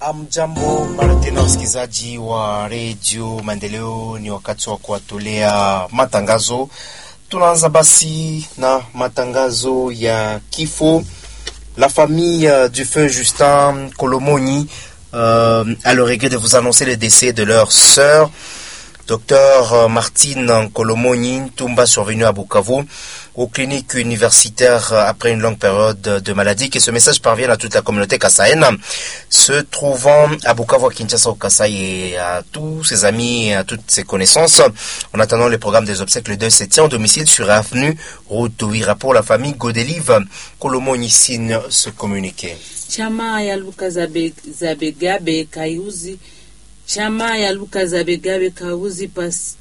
Amjambo mara tena, wasikilizaji wa redio Maendeleo, ni wakati wa kuwatolea matangazo. Tunaanza basi na matangazo ya kifo. La famille du feu Justin Kolomoni euh, a le regret de vous annoncer le décès de leur sœur, docteur Martine Kolomoni Tumba, survenue à Bukavu aux cliniques universitaires après une longue période de maladie. Que ce message parvienne à toute la communauté kassaïenne se trouvant à Bukavu, à Kinshasa, au Kassai et à tous ses amis et à toutes ses connaissances. En attendant le programme des obsèques, le 2 se tient au domicile sur avenue Route Ouira pour la famille Godelive. Kolomoni signe ce communiqué. Chama ya Luka Zabe, Zabegabe Kayuzi Chama ya Luka Zabegabe Kayuzi pas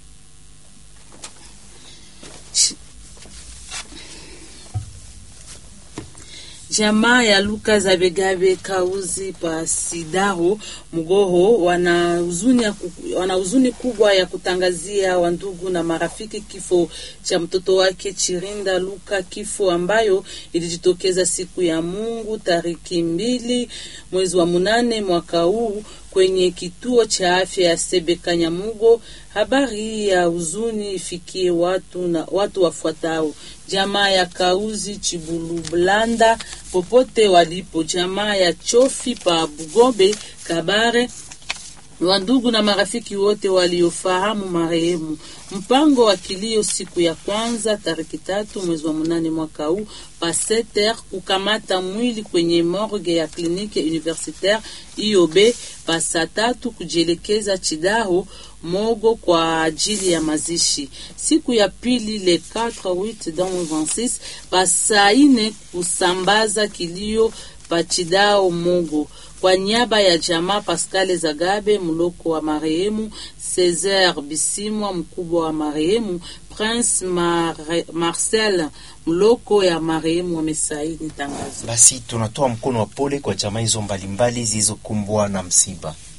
Jamaa ya Luka Zabegabe Kauzi Pasidaro Mugoho wana huzuni wana huzuni kubwa ya kutangazia wandugu na marafiki kifo cha mtoto wake Chirinda Luka, kifo ambayo ilijitokeza siku ya Mungu tariki mbili mwezi wa munane mwaka huu kwenye kituo cha afya ya Sebe Kanyamugo. Habari hii ya huzuni ifikie watu na watu wafuatao: jamaa ya Kauzi Chibulubulanda popote walipo, jamaa ya Chofi pa Bugobe Kabare, wandugu na marafiki wote waliofahamu marehemu. Mpango wa kilio siku ya kwanza tariki tatu mwezi wa munane mwaka huu paseter kukamata mwili kwenye morgue ya kliniki universitaire IOB pasa tatu kujielekeza Chidaho Mogo kwa ajili ya mazishi. Siku ya pili le 4 8 26 pasa ine kusambaza kilio pachidao Mogo kwa niaba ya jamaa Pascal Zagabe mloko wa marehemu, Cesar Bisimwa mkubwa wa marehemu, Prince Mar Marcel mloko ya marehemu wamesaini tangazo. Basi tunatoa mkono wa pole kwa jamaa hizo mbalimbali zilizokumbwa na msiba.